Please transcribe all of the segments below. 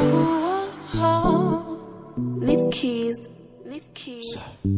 Leave keys. Leave keys.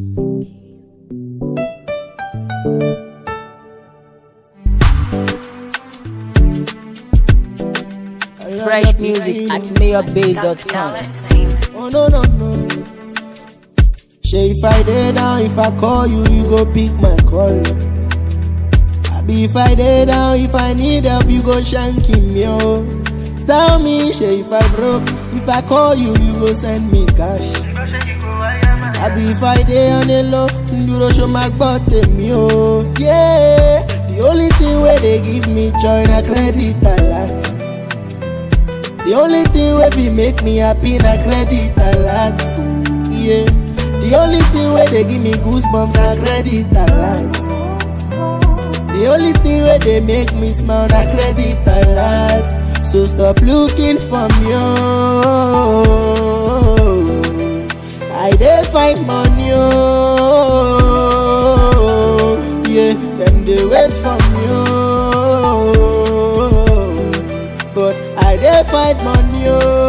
Fresh music at mayorbase.com. Oh no no no. Say if I dey down, if I call you, you go pick my call. Abi if I dey down, if I need help, you go shank him yo. Tell me, say if I broke, if I call you, you go send me cash. Abi if I dey on the low, you go show my bottom yo. Yeah, the only thing where they give me joy na credit alert. The only thing wey be make me happy na credit alert. Yeah. The only thing wey dey give me goosebumps na credit alert. The only thing wey dey make me smile na credit alert. So stop looking for me. Oh. I dey find money. Oh. Yeah, them dey wait for me. Oh. But I dey find money.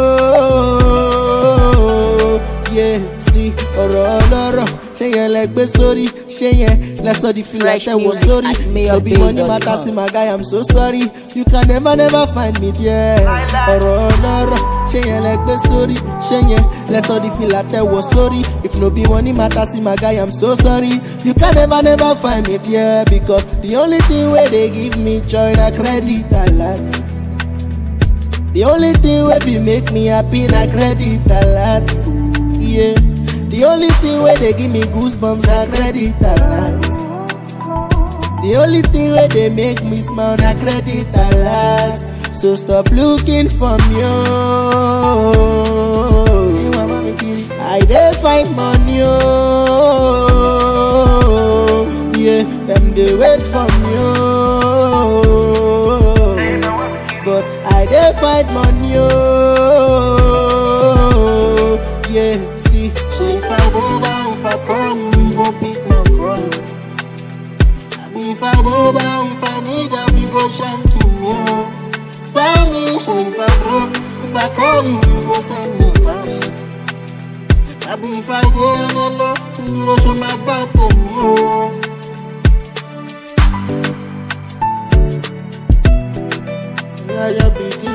Oh. Yeah, see, ọ̀rọ̀ ọlọ́rọ̀ ṣé yẹn lẹ gbé sórí ṣé yẹn lẹ sọ di fìlà Fresh tẹ̀wọ̀ music sórí at no be money matter mayorbase.com. see my guy i'm so sorry you can never never find me there ọ̀rọ̀ ọlọ́rọ̀ ṣé yẹn lẹ gbé sórí ṣé yẹn lẹ sọ di fìlà tẹ̀wọ̀ sórí if no be money matter see my guy i'm so sorry you can never never find me there because the only thing wey dey give me joy na credit alert. The only thing wey be make me happy na credit alert. Yeah. The only thing wey dey give me goosebumps na credit alert. The only thing wey dey make me smile na credit alert. So stop looking for me. Oh. I dey find money. Oh. Yeah, them dey wait for me. Oh. But I dey find money. Oh. Yeah, see, say if I dey down, if I call you, you go pick my call. Abi if I dey down, if I need help, you go shank me. Oh. Tell me, say if I broke, if I call you, you go send me cash. Abi if I dey on the low, you go show my bottom. Oh. Now you're picking